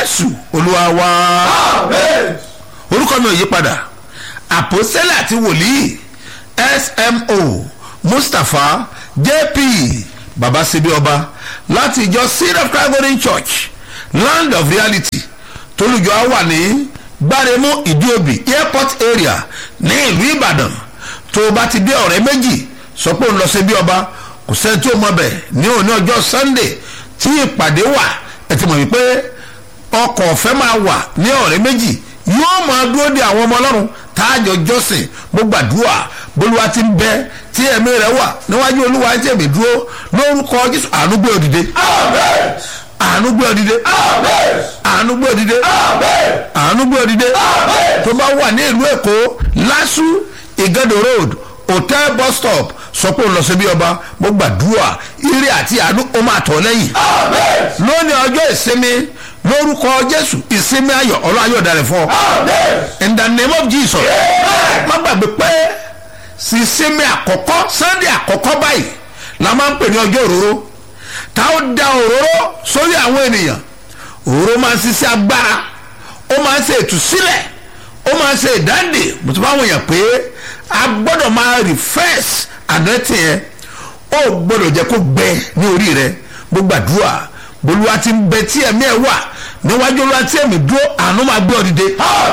jésù olúwa wa orúkọ mi ò yí padà àpòsílẹ̀ àti wòlíì smo mustapha jp baba sebi ọba láti ìjọ seed of christ golden church land of reality tolùjọ wà ní gbáremú ìdíòbí airport area ní ìlú ìbàdàn tó o bá ti dé ọ̀rẹ́ méjì sọ pé òun lọ sí bí ọba kò sẹ́ni tí ó mọ bẹ̀ ní òní ọjọ́ sunday tí ìpàdé wà ẹ ti mọ̀ wípé ọkọ̀ ọ̀fẹ́ máa wà ní ọ̀rẹ́ méjì yóò máa dúró de àwọn ọmọ ọlọ́run táàjọ jọ́sìn mo gbàdúrà bolúwa ti ń bẹ tí ẹ̀mí rẹ̀ wà níwájú olúwa tí ẹ̀mí dúró lórúkọ jésù àánú gbé òdìdé àánú gbé òdìdé àánú gbé òdìdé àánú gbé òdìdé tó bá wà ní ìlú èkó lásù ìgẹ́dọ̀ road hotel bus stop sọ pé òun lọ sí bí ọba mo gbàdúrà ire àti àánú ó máa tọ̀ lẹ́yìn lónìí ọjọ́ ìsinmi lórúkọ jésù ìsinmi ayọ̀ ọlọ́ ayọ̀ dalẹ̀ fún ọ in the name of jesus má gbàgbé pé sísinmi àkọ́kọ́ sunday àkọ́kọ́ báyìí la máa ń pè ní ọjọ́ òróró tá ó da òróró sórí àwọn ènìyàn òróró máa ń ṣiṣẹ́ agbára ó máa ń ṣe ìtúsílẹ̀ ó máa ń ṣe ìdáǹdè mo ti bá wọn yàn pé a gbọ́dọ̀ máa refresh àdẹ́tì yẹn ó gbọ́dọ̀ jẹ́ kó gbẹ ní orí rẹ mo gbàdúrà bolúwa ti ń bẹ tí ẹ̀mí ẹ̀ wà níwájú olúwa tí ẹ̀mí dúró àánú máa gbé ọ dìde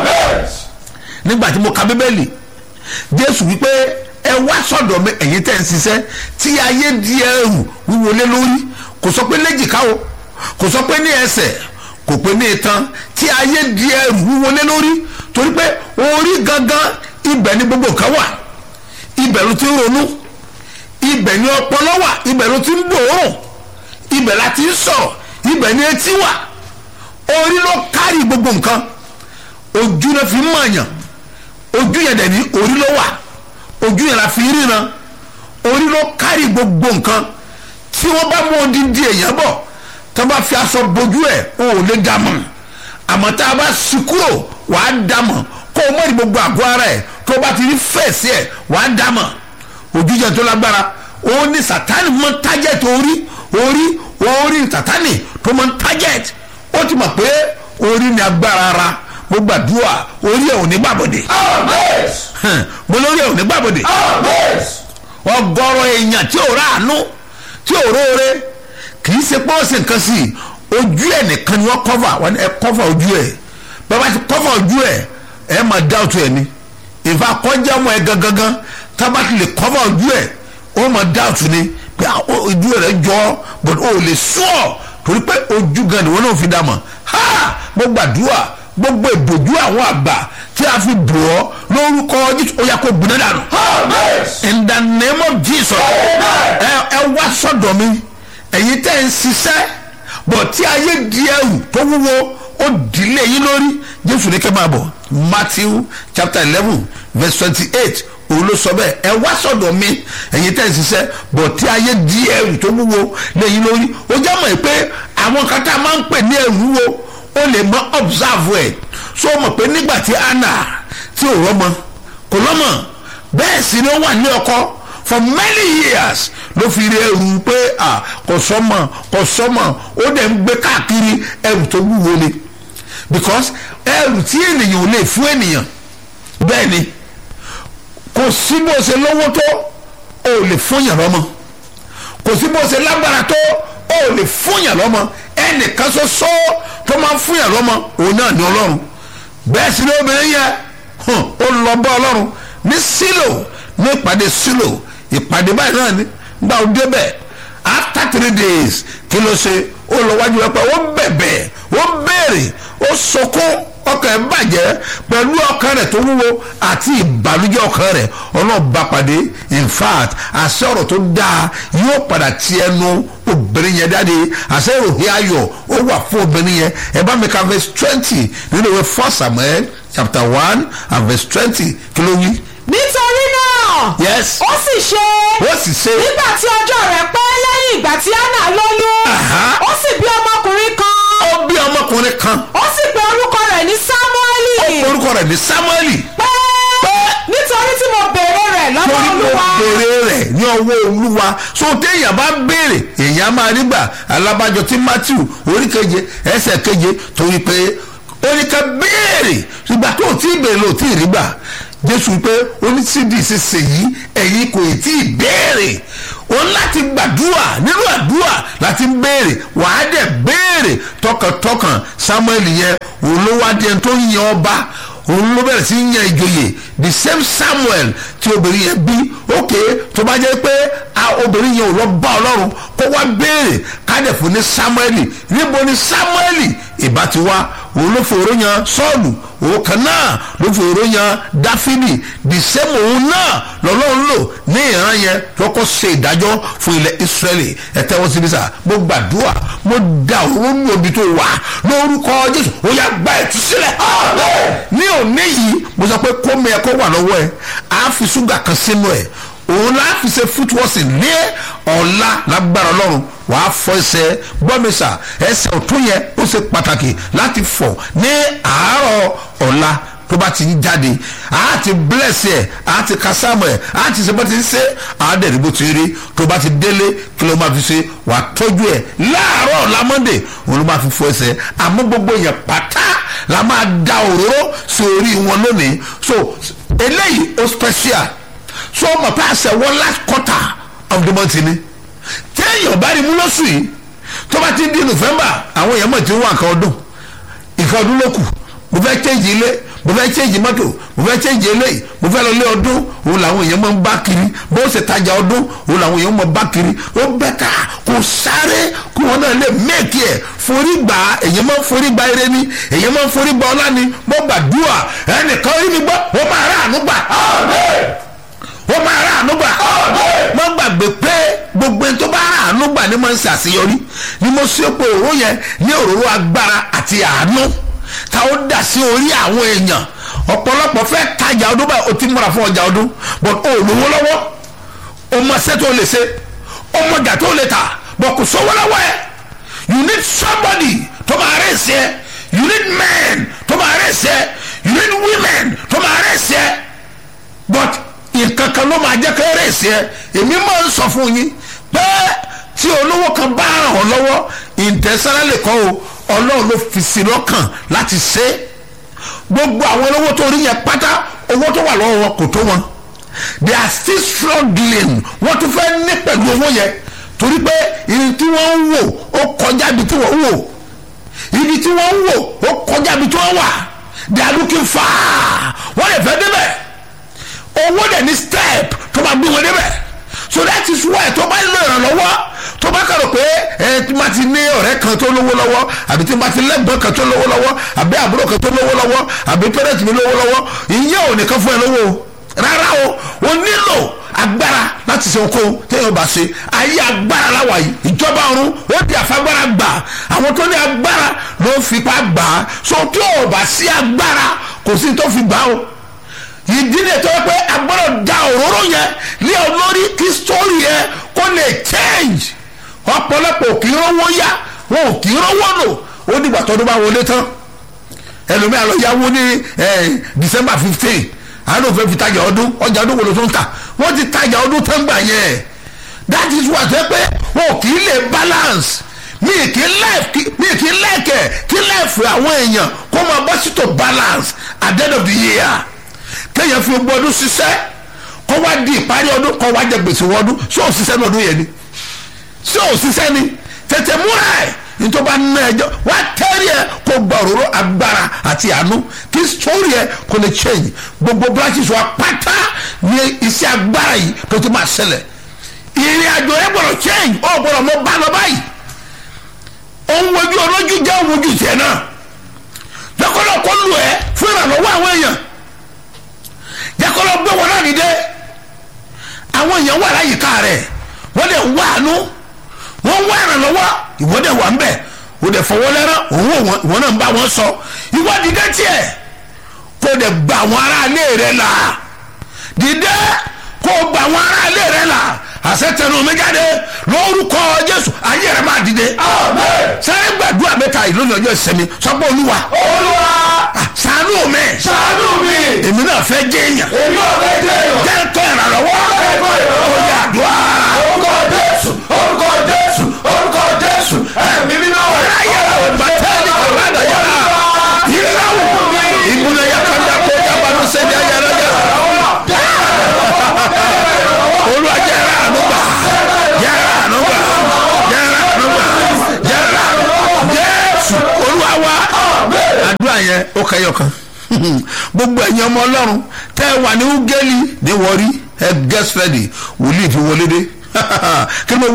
nígbà tí mo ka bíbélì jésù wípé ẹ wá sọ̀dọ̀ mi ẹ̀yin tẹ́ ń ṣiṣẹ́ tí ayé di ẹrù wíwọlé lórí kò sọ pé léjìká o kò sọ pé ní ẹsẹ̀ kò pé ní itan tí ayé di ẹrù wíwọlé lórí torí pé orí gangan ibẹ̀ ni gbogbo nǹkan wà ibẹ̀ ló ti ń ronú ibẹ̀ ni ọpọlọ wà ibẹ̀ ló ti ń gbòòrùn ibẹ̀ la ti ń sọ̀rọ̀ ibẹ̀ ni etí wà orí ló kárí gbogbo nǹkan ojú náà fi ń mọ̀ọ̀yàn ojú yẹn dẹ̀ ní orí ló wà ojú yẹn la fi ríran orí ló kárí gbogbo nǹkan tí wọ́n bá mú odindi èèyàn bọ̀ tó bá fi aṣọ bojú ẹ̀ o ò lè dá mọ̀ àmọ́ tá a bá sí kúrò wàá dá mọ̀ kó o mọ̀rí gbogbo àgọ́ ara ẹ̀ tó bá ti rí fẹ̀sì ẹ̀ wàá dá mọ̀ ojú yẹn tó lágbára ó ní sátánì mọ́ tájẹ̀tì orí orí orí sátánì tó mọ́ tájẹ̀tì ó ti mọ̀ pé orí ni agbára ara mo gbàdúrà orí ẹ̀ ò ní gbàbọ̀dẹ̀ mo lórí ẹ̀ ò ní gbàbọ̀dẹ̀ ọgọ́rọ̀ èèyàn tí ò ráàánú tí ò róore kì í ṣe pé ó ṣe nǹkan sí i ojú ẹ̀ nìkan ni wọ́n kọ́fà wọ́n ẹ kọ́fà ojú ẹ̀ bàbá ti kọ́fà ojú ẹ̀ ẹ̀ máa dá òtún ẹ̀ ni ìfà kọjá ọmọ ẹ̀ gangan tábà ti lè kọ́fà ojú ẹ̀ ó máa dá òtún ni pé ojú rẹ̀ jọ but ó lè sùọ́ torí pé ojú gan ni wọ́n náà fi dá mọ̀ ha mo gbàdúrà gbogbo ìbòjú àwọn àgbà tí a fi bò ọ́ lórúkọ jésù ó yà kó gbiná dànù. in the name of jesus ẹ ẹ wá sọ́dọ̀ mi ẹ̀yin tẹ́ ń ṣiṣẹ́ bọ̀ tí ayé di ẹrù tó wúwo ó dìlé yín lórí jésù ní kẹ́ máa bọ̀ matthew chapter eleven verse twenty-eight òun ló sọ bẹ́ẹ̀ ẹ wá sọ̀dọ̀ mi ẹ̀yin tẹ́ ẹ ṣiṣẹ́ bọ̀ tí ayé di ẹrù tó wúwo lẹ́yìn lórí ó já mọ̀ pé àwọn kan tá a máa ń pè ní ẹrù wúwo ó lè mọ observe ẹ̀ so mọ̀ pé nígbà tí anna tí ò rọ́mọ kò lọ́mọ bẹ́ẹ̀ sì ni ó wà ní ọkọ for many years ló fi rí ẹrù pé kò sọ́mọ kò sọ́mọ ó dẹ̀ ń gbé káàkiri ẹrù tó wúwo ni because ẹrù tí ènìyàn ò lè fún ènìyàn bẹ́ẹ̀ ni kò sí bó ṣe lówó tó o ò lè fún yàn lọ́mọ kò sí bó ṣe lágbára tó o ò lè fún yàn lọ́mọ ẹnìkan ṣoṣo tó máa ń fún yàn lọ́mọ òun náà ní ọlọ́run bẹ́ẹ̀ sì ni obìnrin yẹ ó lọ bá ọlọ́run ní sílò ní ìpàdé sílò ìpàdé báyìí náà ní gba òde bẹ́ẹ̀ after three days kí ló ṣe ó lọ wájú ẹ̀pẹ́ ó bẹ̀bẹ̀ ó béèrè ó sọkún ọkàn ẹ̀ bàjẹ́ pẹ̀lú ọkàn rẹ̀ tó wúwo àti ìbànújẹ́ ọkàn rẹ̀ ọlọ́ọ̀bá pàdé in fact àṣẹ ọ̀rọ̀ tó dáa yóò padà ti ẹnu obìnrin yẹn jáde àṣẹ ìròyìn ayọ̀ ó wà fún obìnrin yẹn ẹ bá mi ka verse twenty nínú ìwé first samuel chapter one and verse twenty kí ló wí. nítorí náà yes ó sì ṣe ó sì ṣe nígbà tí ọjọ́ rẹ̀ pẹ́ lẹ́yìn ìgbà tí anna lóyún Aha. ó sì bí ọmọkùnrin kan ó bí ọmọkùnrin kan ó sì pe orúkọ rẹ̀ ní sámúẹ́lì orúkọ rẹ̀ ní samuel pé nítorí tí mo béèrè rẹ̀ lọ́wọ́ torí mo olúwa béèrè rẹ̀ béèrè ní ọwọ́ olúwa so téèyàn bá béèrè èèyàn máa rí gbà alábàjọ tí matthew orí keje ẹsẹ̀ keje torí pé ó ní ká béèrè ìgbà tó tí ì béèrè ló tí ì rí gbà jésù pé oníṣídìí ṣiṣẹ́ yìí ẹ̀yin kò tí ì béèrè o láti gbàdúrà nínú àdúrà láti béèrè wàá dẹ̀ béèrè tọkàntọkàn samuel yẹn òun ló wá díẹ̀ tó ń yan ọba òun ló bẹ̀rẹ̀ sí í yan ìjòyè the same samuel tí obìnrin yẹn bí ok tó bá jẹ́ pé obìnrin yẹn ò lọ bá ọlọ́run kó wá béèrè kádẹ̀ fún ní samuel níbo ni samuel ìbá ti wá òun ló fòró yan sọ́ọ̀lù òun kan náà ló fòró yan dáfídì the same òun náà lọ́lọ́run lò ní ìran yẹn lọ́kọ́ ṣe ìdájọ́ fún ilẹ̀ israẹli ẹ̀tẹ́wọ́n síbi sá mo gbàdúrà mo da òun ní omi tó wà lórúkọ jésù ó yà gba ẹ̀tú sílẹ̀ ní òní yìí mo sọ pé kómi ẹ̀ kó wà lọ́wọ́ ẹ̀ á fi ṣúgà kan sínú ẹ̀ òun la fi ṣe footwọ́sì ní ọ̀la lágbára ọlọ́run wàá fọ ẹsẹ̀ gbọ́mísà ẹsẹ̀ ọ̀tún yẹn ó ṣe pàtàkì láti fọ̀ ní àárọ̀ ọ̀la tó bá ti ń jáde a ti bless ẹ a ti kásámù ẹ a ti ṣe bá ti ń ṣe a dẹ̀ rí bó ti rí tó bá ti délé kí ló máa fi ṣe wàá tọ́jú ẹ láàárọ̀ ọ̀la monday òun ló máa fi fọ ẹsẹ̀ àmọ́ gbogbo yẹn pátá la máa da òróró sí orí wọn lónìí so eléyìí ó special so ọmọ pé àṣẹ wọn last quarter of the month ni téèyàn bá rí mú lọ́sùn yìí tó bá ti di november àwọn èèyàn mọ̀ tí ń wà nǹkan ọdún nǹkan ọdún ló kù mo fẹ́ change ilé mo fẹ́ change mọ́tò mo fẹ́ change eléyìí mo fẹ́ lọ lé ọdún òun làwọn èèyàn máa ń bá kiri bó ṣe tajà ọdún òun làwọn èèyàn máa bá kiri ó bẹ́tà kò sáré kó wọn náà lè mẹ́ẹ̀kì ẹ̀ forí gbà èèyàn máa ń forí gba eré ni èèyàn máa ń forí gba ọlá ni mo gbàdúrà ẹnìkan rí mi gbọ́ ó máa rà àánú gbà ó máa rà àánú gbà mo gbàgbé pé gbogbo ẹni tó bá rà àánú gbà ni mo ń ṣàṣeyọrí ni mo ṣe pé òró yẹn ní òróró agbára àti àánú ta ó dà sí orí àwọn èèyàn ọ̀pọ̀lọpọ̀ fẹ́ tajà ọdún báyìí o ti múra fún ọjà ọdún but o ò lówó lọ́wọ́ o mọ ṣẹ́ tó lè ṣe o mọ ọjà tó lè tà but kò sówó lọ́wọ́ ẹ̀ you need somebody tó máa rẹ̀ ṣe you need men tó máa rẹ̀ ṣe you need women tó máa rẹ̀ ṣe but nǹkan kan ló máa jẹ́ kó rẹ̀ ṣe èmi máa ń sọ fún yín pé tí olówó kan bá ràn ọ́ lọ́wọ́ intentionally kọ́ o ọlọ́run ló fi sí lọ́kàn láti ṣe é gbogbo àwọn olówó tó rí yẹn pátá owó tó wà lọ́wọ́ wọn kò tó wọn they are still struggling wọ́n tún fẹ́ ní pẹ̀lú owó yẹn torí pé ibi tí wọ́n ń wò ó kọjá ibi tí wọ́n ń wò ibi tí wọ́n ń wò ó kọjá ibi tí wọ́n wà they are looking far wọ́n lè fẹ́ débẹ̀ owó dẹ̀ ní step tó máa gbé wọn débẹ̀ so that is why tó bá nílò ìrànlọ́wọ́ tó bá kàrò pé ẹ tí ma ti ní ọ̀rẹ́ kan tó lówó lọ́wọ́ àbí tí ma ti lẹ́gbọ́n kan tó lówó lọ́wọ́ àbí àbúrò kan tó lówó lọ́wọ́ àbí pẹ́rẹ́tì mi lówó lọ́wọ́ ìyẹn ò nìkan fún ẹ lówó o rárá o o nílò agbára láti ṣe okòwò téèyàn bá ṣe ayé agbára láwa yìí ìjọba ọ̀run ó di àfagbára gbà àwọn tó ní agbára ló ń fipá gbà á so tí ò bá sí agbára kò sí tó fi gbà ó ìdílé tó yẹ pé agbọ́dọ̀ da òróró yẹn lé ọ lórí kí sítórì yẹn kó lè change ọ̀pọ̀lọpọ̀ kì í rówó yá wọn ò kì í rówó lò ó dìgbà tọdún bá wọlé tán ẹlòmíà lọ yáwó ní december fifteen àánú fẹ́ fi tajà ọdún ọjà ọdún wo ló tó ń tà wọ́n ti tajà ọdún tán gbà yẹn that is why ṣe pé wọn ò kì í lè balance mi kì í láìkì mi kì í láìkẹ̀ kí láìfù àwọn èèyàn kó máa bọ́ sí to balance at the end of the year kéèyàn fi gbogbo ọdún ṣiṣẹ́ kó wá di ìparí ọdún kó wá jẹ gbèsè wọ́n ọdún ṣé ò ṣiṣẹ́ ní ọdún yẹn ni ṣé ò ṣiṣẹ́ ni tètè múra ẹ̀ nítorí bá ná ẹjọ́ wá tẹ́rì ẹ̀ kó gba òróró agbára àti àánú kí sórí ẹ̀ kó lè change gbogbo branches wa pátá ní iṣẹ́ agbára yìí tó ti máa ṣẹlẹ̀ ìrìn àjò ẹ̀ gbọ́dọ̀ change ó gbọ́dọ̀ mọ bá lọ báyìí òun wojú olójú jẹ́ òun wojú tiẹ̀ náà lọ́kọ́lọ́ kó lù ẹ́ fún ìrànlọ́wọ́ àwọn èèyàn jẹ́kọ́lọ́ gbé wọn náà nídé àwọn èèyàn wà láyìíká rẹ̀ wọ́n dẹ̀ wá àánú wọ́n wá ìrànlọ́wọ́ ìwọ dẹ̀ wà ń bẹ̀ o dẹ̀ fọwọ́ lẹ́rán òun ò ìwọ náà ń bá wọn sọ ìwọ dìde tiẹ̀ kó dẹ̀ gba àwọn aráalé rẹ̀ là dìde kó gba àwọn aráalé rẹ̀ là àṣẹ tẹnu mi jáde lórúkọ jésù ayé rẹ̀ máa dìde sáré gbàdúrà mẹ́ta ìlú ní ọjọ́ ìsinmi sọ́gbọ́n olúwa olúwa ṣàánú ṣàánú mi ṣàánú mi èmi náà fẹ́ jẹ́ èèyàn èmi ò fẹ́ jẹ́ èèyàn jẹ́ nǹkan ìrànlọ́wọ́ ẹ̀kọ́ ìrànlọ́wọ́ ó yà àdúrà orúkọ jésù orúkọ jésù orúkọ jésù ẹ̀mí mímọ́ ayé àwọn bàtẹ́ẹ̀lì kọ̀ọ̀bá àdàyà ìrìnàwó ìbúlẹ̀ yà kọ́ńdà kó jábàánú sẹ́ni ayára yà olúwa jẹ́ra ànúgbà jẹ́ra ànúgbà jẹ́ra ànúgbà jẹ́ra jésù olúwa wá àdúrà yẹn ó kẹyọ kan gbogbo ẹ̀yin ọmọ ọlọ́run tẹ́ ẹ wà ní ugeli ní wọrí ẹ gẹ́sì rẹ́dì wòlíì ti wọlé dé kí ló